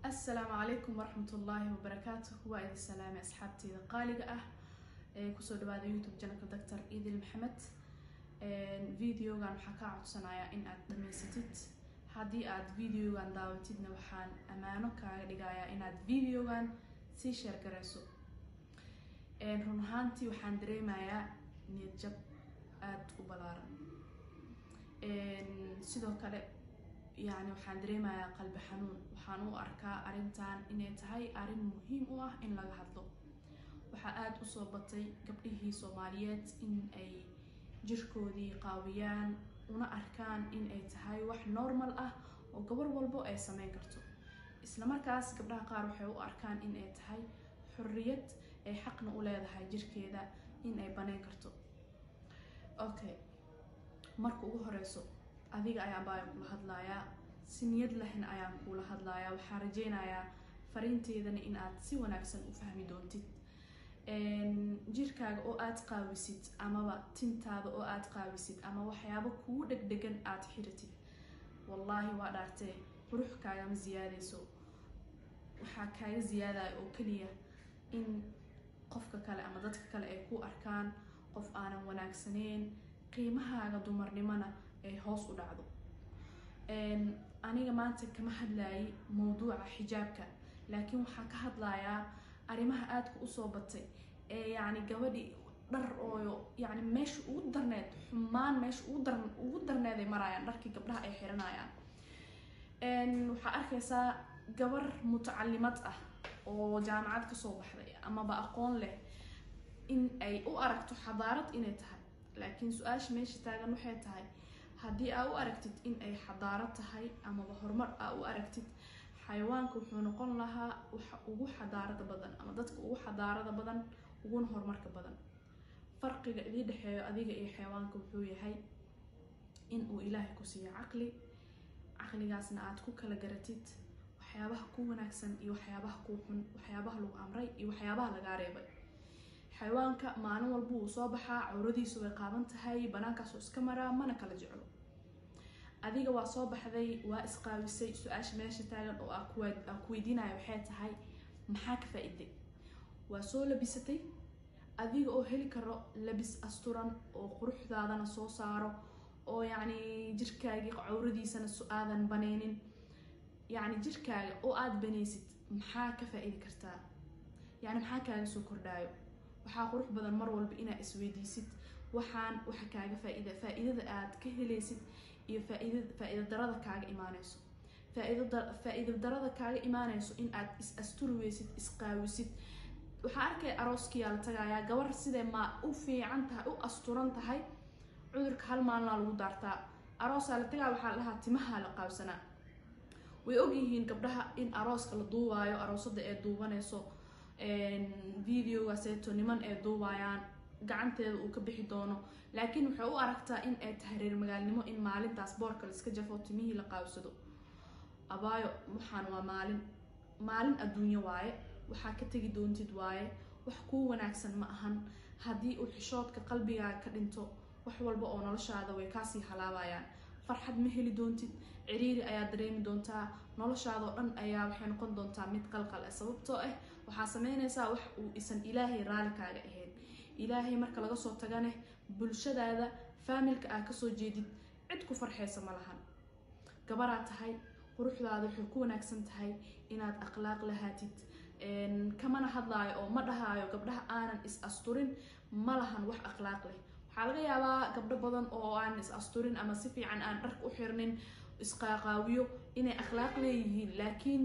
asalaamu calaykum waraxmatullaahi wabarakaatuh waa idin salaamay asxaabteyda qaaliga ah ee kusoo dhawaada youtube janalka doctor idil maxamed videogan waxaa kaa codsanayaa in aad dhamaysatid haddii aad videogan daawatidna waxaan ammaano kaaga dhigayaa inaad videogan sii sheer garayso run ahaantii waxaan dareemayaa niyad jab aada u balaaran sidoo kale yani waxaan dareemayaa qalbi xanuun waxaan u arkaa arrintan inay tahay arrin muhiim u ah in laga hadlo waxaa aada usoo batay gabdhihii soomaaliyeed in ay jirkoodii qaawiyaan una arkaan in ay tahay wax normal ah oo gabar walbo ay sameyn karto isla markaas gabdhaha qaar waxay u arkaan in ay tahay xorriyad ay xaqna u leedahay jirkeeda in ay baneyn karto okay marka ugu horeyso adiga ayaan baa kula hadlayaa si niyad lehna ayaan kula hadlayaa waxaan rajeynayaa fariinteedana in aad si wanaagsan u fahmi doontid jirkaaga oo aada qaawisid amaba tintaada oo aada qaawisid ama waxyaabo kugu dhegdhegan aada xiratid wallaahi waa dhaartee qurux kaagama siyaadeyso waxaa kaaga siyaadaya oo keliya in qofka kale ama dadka kale ay ku arkaan qof aanan wanaagsaneyn qiimahaaga dumarnimona ay hoos u dhacdo aniga maanta kama hadlayay mawduuca xijaabka laakiin waxaan ka hadlayaa arrimaha aadka usoo batay ee yacni gabadhi dhar ooyo yacni meesha ugu darneed xumaan meesha ugu dar ugu darneed ay maraayaan dharkii gabdhaha ay xiranayaan waxaa arkaysaa gabar mutacalimad ah oo jaamacad kasoo baxday amaba aqoon leh in ay u aragto xadaarad inay tahay laakiin su-aasha meesha taagan waxay tahay haddii aa u aragtid in ay xadaaro tahay amaba horumar aa u aragtid xayawaanka wuxuu noqon lahaa waxa ugu xadaarada badan ama dadka ugu xadaarada badan uguna horumarka badan farqiga idii dhexeeyo adiga iyo xayawaanka wuxuu yahay in uu ilaahay ku siiyo caqli caqligaasna aad ku kala garatid waxyaabaha ku wanaagsan iyo waxyaabaha ku xun waxyaabaha lagu amray iyo waxyaabaha lagaa reebay xayawaanka maalin walba wuu soo baxaa cawradiisu way qaaban tahay banaankaasoo iska maraa mana kala jeclo adiga waa soo baxday waa isqaawisay su-aasha meesha taagan oo aa ku weydiinaya waxay tahay maxaa ka faa-iday waa soo labisatay adiga oo heli karo labis asturan oo quruxdaadana soo saaro oo yacni jirkaagii cawradiisana aadan baneynin yacni jirkaaga oo aada banaysid maxaa ka faa-idi kartaa yacni maxaa kaaga soo kordhaayo waxaa qurux badan mar walba inaad isweydiisid waxaan waxa kaaga faaid faa-iidada aad ka helaysid iyo faaid faa-iida darada kaaga imaaneyso faa-iida darada kaaga imaaneyso in aad is asturi weysid isqaawisid waxaa arkaya arooskiyaa la tagayaa gabar sidee maa u fiican tahay u asturan tahay cudurka hal maalinaa lagu daartaa aroosaa la tagaa waxaa la dhahaa timaha la qaabsanaa way ogyihiin gabdhaha in arooska la duubaayo aroosada ee duubaneyso videogaaseeto niman ay duubayaan gacanteeda uu ka bixi doono laakiin waxay u aragtaa in ay tahay reer magaalnimo in maalintaas boorka laiska jafo timihii la qaabsado abaayo waxaan waa maalin maalin adduunyo waaye waxaa ka tegi doontid waaye wax kuu wanaagsan ma ahan haddii uu xishoodka qalbigaaga ka dhinto wax walba oo noloshaada way kaasii halaabayaan farxad ma heli doontid ciriiri ayaa dareemi doontaa noloshaadao dhan ayaa waxay noqon doontaa mid qalqal ah sababtoo ah waxaa sameynaysaa wax uu isan ilaahay raali kaaga ahayn ilaahay marka laga soo taganeh bulshadaada faamilka aa kasoo jeedid cid ku farxeysa ma lahan gabaraa tahay quruxdaada waxay ku wanaagsan tahay inaad akhlaaq lahaatid kamana hadlaayo oo ma dhahaayo gabdhaha aanan is asturin ma lahan wax akhlaaq leh waxaa laga yaabaa gabdho badan oo aan is asturin ama si fiican aan dharka u xirnin isqaaqaawiyo inay akhlaaq leeyihiin laakiin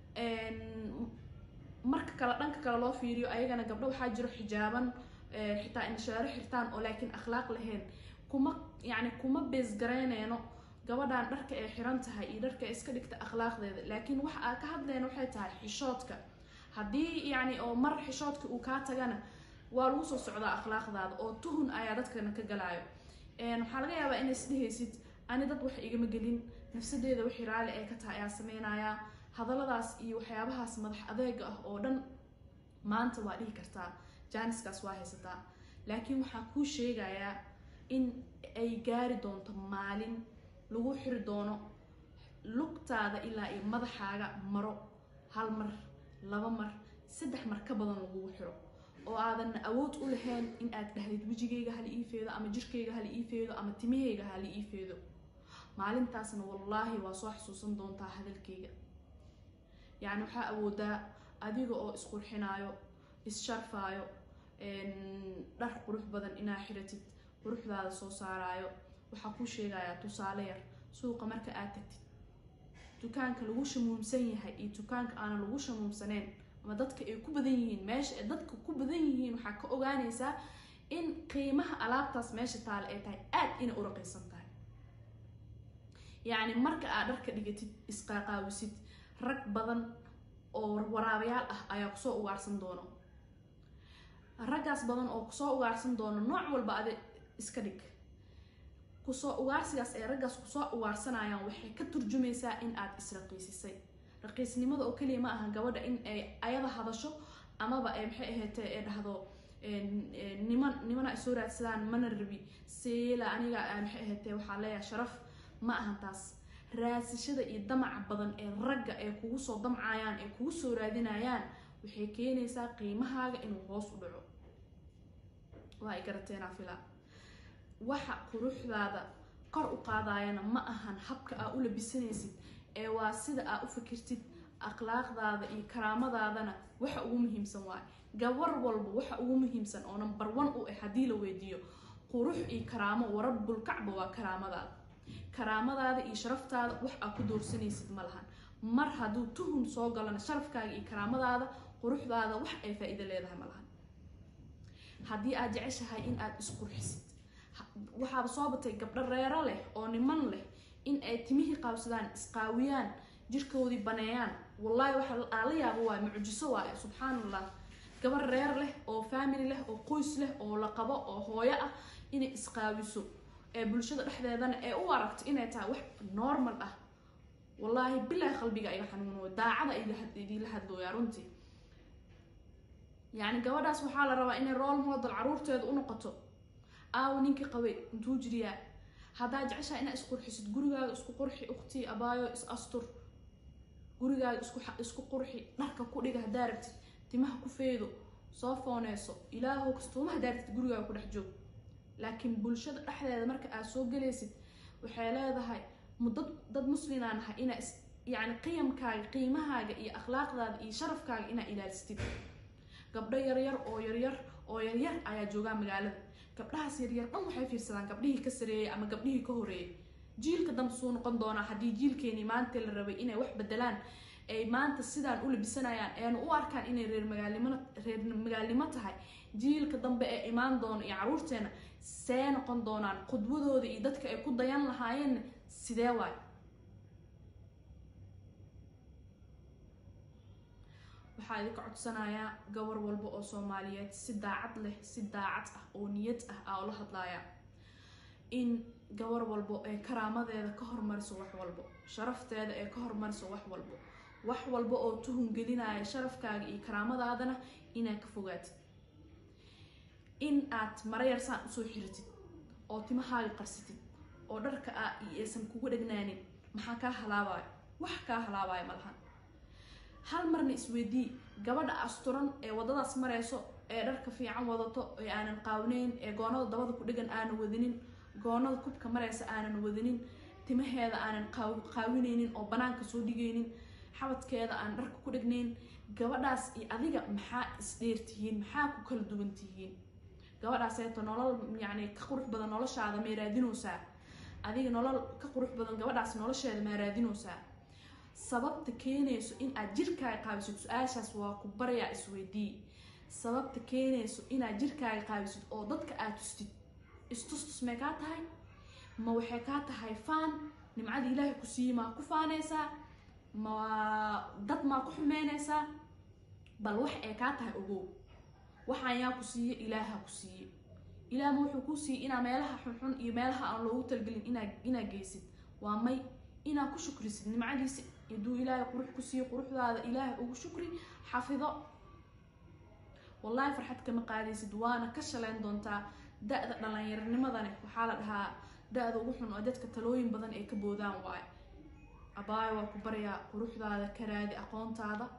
marka kale dhanka kale loo fiiriyo ayagana gabdho waxaa jiro xijaaban xitaa inshaaro xirtaan oo laakiin akhlaaq lahayn kuma yacni kuma beesgarayneyno gabadhan dharka ay xiran tahay iyo dharka ay iska dhigta akhlaaqdeeda laakiin waxa aa ka hadlayna waxay tahay xishoodka haddii yacni oo mar xishoodka uu kaa tagana waa lagu soo socdaa akhlaaqdaada oo tuhun ayaa dadkana ka galaayo waxaa laga yaabaa inay isdhehaysid ani dad wax igama gelin nafsadeeda wixii raali ay ka tahay ayaa sameynayaa hadalladaas iyo waxyaabahaas madax adeega ah oo dhan maanta waa dhihi kartaa jaaniskaas waa haysataa laakiin waxaa kuu sheegayaa in ay gaari doonto maalin lagu xiri doono lugtaada ilaa iyo madaxaaga maro hal mar laba mar saddex mar ka badan lagugu xiro oo aadan awood u lahayn in aad dhahdid wejigayga hala ii feedo ama jirkayga hala ii feedo ama timahayga hala ii feedo maalintaasna wallaahi waa soo xasuusan doontaa hadalkayga yacni waxaa awoodaa adiga oo isqurxinaayo is-sharfaayo dhar qurux badan inaa xiratid quruxdaada soo saaraayo waxaa kuu sheegayaa tusaale yar suuqa marka aad tagtid dukaanka lagu shamuumsan yahay iyo dukaanka aanan lagu shamuumsaneyn ama dadka ay ku badan yihiin meesha ay dadka ku badan yihiin waxaa ka ogaanaysaa in qiimaha alaabtaas meesha taale ay tahay aad inay u raqiisan tahay yacni marka aad dharka dhigatid isqaaqaawisid rag badan oo waraabayaal ah ayaa kusoo ugaarsan doono raggaas badan oo kusoo ugaarsan doono nooc walba adi iska dhig kusoo ugaarsigaas ay raggaas kusoo ugaarsanayaan waxay ka turjumaysaa in aad israqiisisay raqiisnimada oo keliya ma aha gabadha in ay ayada hadasho amaba ay maxay ahaatee ee dhahdo niman nimana ay soo raadsadaan mana rabi seela aniga maxay ahaatee waxaa leeyahay sharaf ma ahan taas raadsashada iyo damaca badan ee ragga ay kugu soo damcayaan ee kugu soo raadinayaan waxay keenaysaa qiimahaaga inuu hoos u dhaco waa ay garateenaa filaa waxa quruxdaada kor u qaadayana ma ahan habka aa u labisanaysid ee waa sida aa u fikirtid akhlaaqdaada iyo karaamadaadana waxa ugu muhiimsan waay gabar walba waxa ugu muhiimsan oo number one u ah haddii la weydiiyo qurux iyo karaamo warabulkacba waa karaamadaada karaamadaada iyo sharaftaada wax aa ku doorsanaysid ma lahan mar hadduu tuhun soo galana sharafkaaga iyo karaamadaada quruxdaada wax ay faa-iido leedahay ma lahan haddii aad jeceshahay in aad isqurxisid waxaaba soo batay gabdho reero leh oo niman leh in ay timihii qaabsadaan isqaawiyaan jirkoodii baneeyaan wallaahi waxa aa la yaabo waay mucjiso waaye subxaan allah gabar reer leh oo family leh oo qoys leh oo la qabo oo hooyo ah inay isqaawiso ee bulshada dhexdeedana ee u aragto inay tahay wax normal ah wallaahi bilaahi qalbiga iga xanuuno daacada idinla hadlooyaa runtii yacni gabadhaas waxaa la rabaa inay rool model caruurteeda u noqoto aawo ninkii qabay intuu jiriyaa haddaa jeceshaha inaa isqurxisid gurigaaga isku qurxi uktii abaayo is astur gurigaaga isku isku qurxi dharka ku dhiga haddaa rabtid timaha ku feedo soo fooneyso ilaahow kastuuma haddaa rabtid gurigaaga ku dhex joog laakiin bulshada dhexdeeda marka aad soo galaysid waxay leedahay mudad dad muslimaa nahay inaa is yacni qiyamkaaga qiimahaaga iyo akhlaaqdaada iyo sharafkaaga inaa ilaalistid gabdho yaryar oo yaryar oo yaryar ayaa joogaa magaalada gabdhahaas yaryar dhan waxay fiirsadaan gabdhihii ka sareeyay ama gabdhihii ka horeeyay jiilka dambe suu noqon doonaa haddii jiilkeenii maanta la rabay inay wax bedelaan ay maanta sidaan u labisanayaan eena u arkaan inay reer magaalnimo reer magaalnimo tahay jiilka dambe ee imaan doono iyo caruurteena see noqon doonaan qudwadooda iyo dadka ay ku dayan lahaayeenna sidee waay waxaa idinka codsanayaa gabar walba oo soomaaliyeed si daacad leh si daacad ah oo niyad ah aa ula hadlaaya in gabar walbo ee karaamadeeda ka hormariso wax walbo sharafteeda ee ka hormariso wax walbo wax walba oo tuhun gelinaya sharafkaaga iyo karaamadaadana inaad ka fogaatid in aad marayar saan usoo xiratid oo timahaaga qarsatid oo dharka a aysan kugu dhagnaanin maxaa kaa halaabayo wax kaa halaabayo malahan hal marna isweydii gabadha asturan ee wadadaas mareyso ee dharka fiican wadato ee aanan qaawneyn ee goonada dabada ku dhegan aanan wadanin goonada kubka mareysa aanan wadanin timaheeda aanan qaawineynin oo banaanka soo dhigaynin xabadkeeda aan dharka ku dhegnayn gabadhaas iyo adiga maxaa isdheertihiin maxaa ku kala duwan tihiin gabadhaaseeto nolol yacni ka qurux badan noloshaada may raadinaysaa adiga nolol ka qurux badan gabadhaas nolosheeda maa raadinaysaa sababta keenayso in aad jirkaaga qaabisid su-aashaas waa ku baryaa isweydii sababta keenayso inaad jirkaaga qaabisid oo dadka aad tustid istustus may kaa tahay ma waxay kaa tahay faan nimcadii ilaahay ku siiyey maa ku faanaysaa ma dad maa ku xumeynaysaa bal wax ay kaa tahay ogow waxaan yaa ku siiye ilaaha ku siiye ilaahma wuxuu kuu siiyey inaa meelaha xunxun iyo meelaha aan loogu talgelin inaa inaa geysid waa may inaa ku shukrisid nimcadiisa haduu ilaahay qurux ku siiyo quruxdaada ilaahay ugu shukri xafido wallaahi farxad kama qaadaysid waana ka shaleyn doontaa da-da dhallinyarnimadani waxaa la dhahaa da-da ugu xun oo dadka talooyin badan ay ka boodaan waayo abaayo waa ku baryaa quruxdaada ka raadi aqoontaada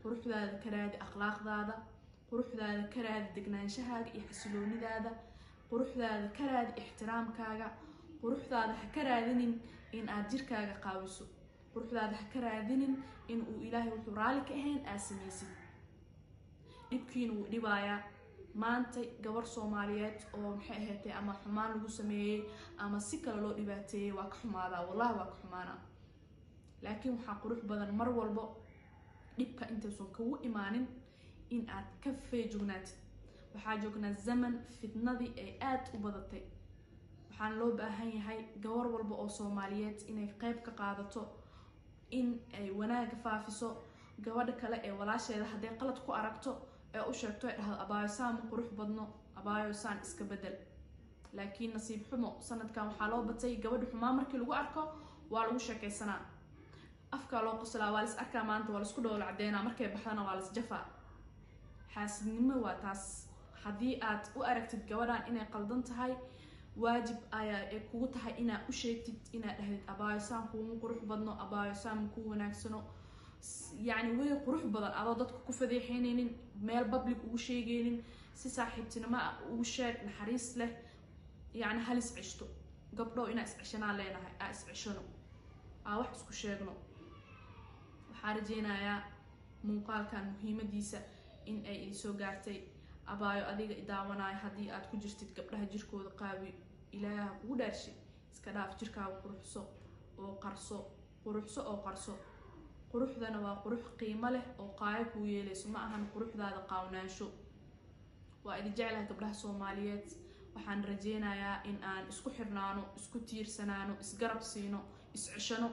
quruxdaada ka raadi akhlaaqdaada quruxdaada ka raadi degnaanshahaada iyo xasiloonidaada quruxdaada ka raadi ixtiraamkaaga quruxdaada ha ka raadinin in aad jirkaaga qaawiso quruxdaada ha ka raadinin in uu ilaahay wuxuu raalli ka ahayn aad samaysid dhibkiina wuu dhibaayaa maanta gabar soomaaliyeed oo maxay ahaatay ama xumaan lagu sameeyey ama si kale loo dhibaateeyey waa ka xumaadaa wallahi waa ka xumaanaa laakiin waxaa qurux badan mar walbo dhibka intaysan kugu imaanin in aad ka feejognaatid waxaa joognaa zaman fitnadii ay aada u badatay waxaana loo baahan yahay gabar walba oo soomaaliyeed inay qeyb ka qaadato in ay wanaaga faafiso gabadha kale ee walaasheeda hadday qalad ku aragto ee u sheegto ay dhahdo abaayo saan ma qurux badno abaayo saan iska bedel laakiin nasiib xumo sanadkan waxaa loo batay gabadha xumaa markii lagu arko waa lagu sheekaysanaa afkaa loo qoslaa waa lis arkaa maanta waa laisku dhowla cadeynaa markay baxdana waa lis jafaa xaasidnimo waa taas haddii aad u aragtid gabadhan inay qaldan tahay waajib ayaa ay kugu tahay inaad u sheegtid inaad dhahdid abaayo saan kuuma qurux badno abaayo saan ma kuu wanaagsano yacni way qurux badan adoo dadka ku fadeexeyneynin meel public ugu sheegeynin si saaxiibtinimo ah ugu sheeg naxariis leh yacni hal is ceshto gabdhow inaa isceshanaa leenahay aa isceshano aa wax isku sheegno waxaa rajeynayaa muuqaalkan muhiimadiisa in ay idinsoo gaartay abaayo adiga idaawanaayo haddii aad ku jirtid gabdhaha jirkooda qaawi ilaaha kugu dhaarshay iska dhaaf jirkaaga quruxso oo qarso quruxso oo qarso quruxdana waa qurux qiimo leh oo qaayo kuu yeelayso ma ahan quruxdaada qaawnaansho waa idin jeclaha gabdhaha soomaaliyeed waxaan rajeynayaa in aan isku xirnaano isku tiirsanaano isgarab siino isceshano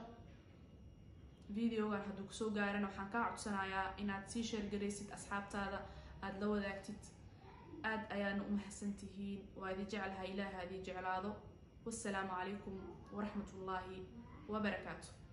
videogan hadduu kusoo gaarana waxaan kaa codsanayaa inaad sii sheergaraysid asxaabtaada aada la wadaagtid aada ayaana u mahadsan tihiin waa idin jeclaha ilaaha idin jeclaado wassalaamu calaykum waraxmat ullaahi wabarakaatu